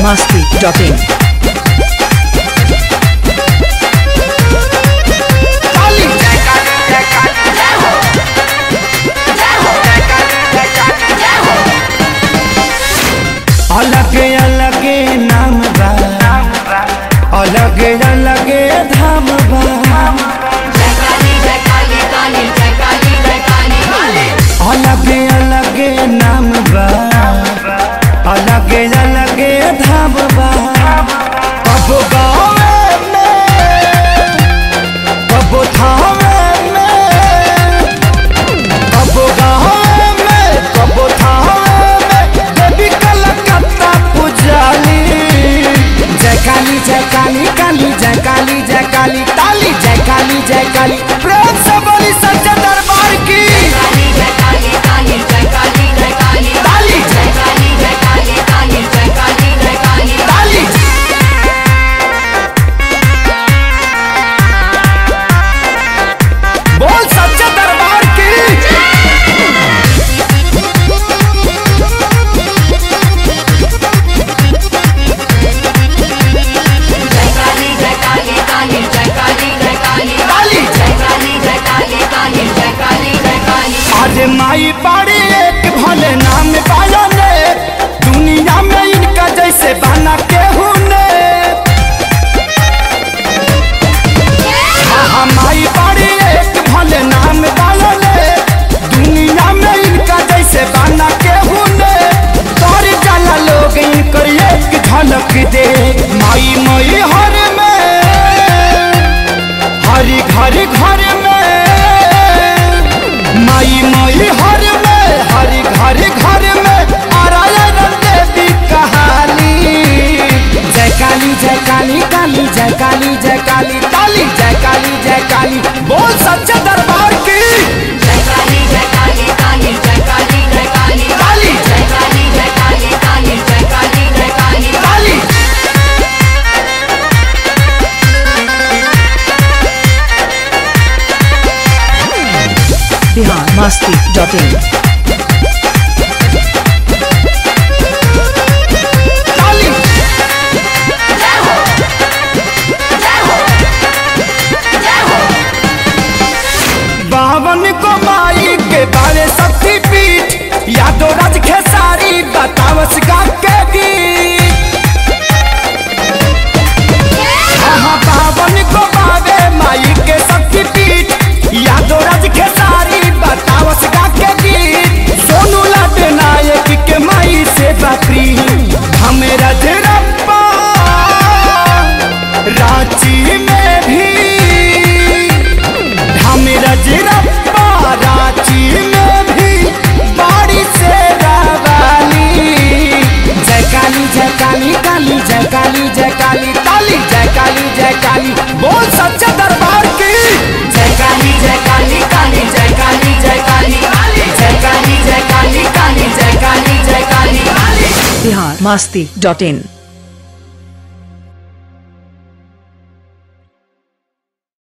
masti.in. काली जय काली जय काली जय हो जय हो जय काली जय काली जय हो अलगे अलगे नाम बा अलगे अलगे धाम बा जय काली जय काली काली जय काली जय काली काली अलगे अलगे नाम बा अलगे अलगे धाम बा कबो गाँवे में कबो थावे में कबो गाँवे में कबो थावे में देवी कलकत्ता पुजाली जय काली जय काली काली जय काली जय काली ताली जय काली जय काली प्रेम से बोली सच्चे दरबार की काली जय काली काली जय काली जय काली ताली जय काली जय काली काली जय काली जय काली ताली बोल सच्चे दरबार की जय काली जय काली काली जय काली जय काली ताली जय काली जय काली काली जय काली जय काली अरे माई बाड़ी एक भले नाम पाया ने दुनिया में इनका जैसे बना के ने हाँ माई बाड़ी एक भले नाम पाया ने दुनिया में इनका जैसे बना के ने तोर जाला लोग इनकर एक झलक दे माई मई हर में हरी घर घर में माई माई हर में हरी घर घर में नारायण देवी कहानी जय काली जय काली काली जय काली जय काली ताली जय काली जय काली बोल सच्चे दरबार की जय काली जय काली काली जय काली जय काली ताली जय काली जय काली काली जय काली जय काली ताली Bihar masti.in. ताली जय हो जय हो जय हो बावन को माई के बारे शक्ति पीठ यादो राज खेसारी बतावस गा के गीत हाँ बावन को बावे माई के शक्ति पीठ यादो राज खेसारी बतावस गा के गीत सोनू लाड नायक के माई से बापरी हमें रजरप्पा रांची में भी हम रजरप्पा रांची में भी बाड़ी से रावाली जय काली जय काली काली जय काली जय काली ताली जय काली जय काली बोल सच्चे दरबार की जय काली जय काली काली जय काली जय काली जय काली जय काली काली जय काली जय काली Bihar masti.in.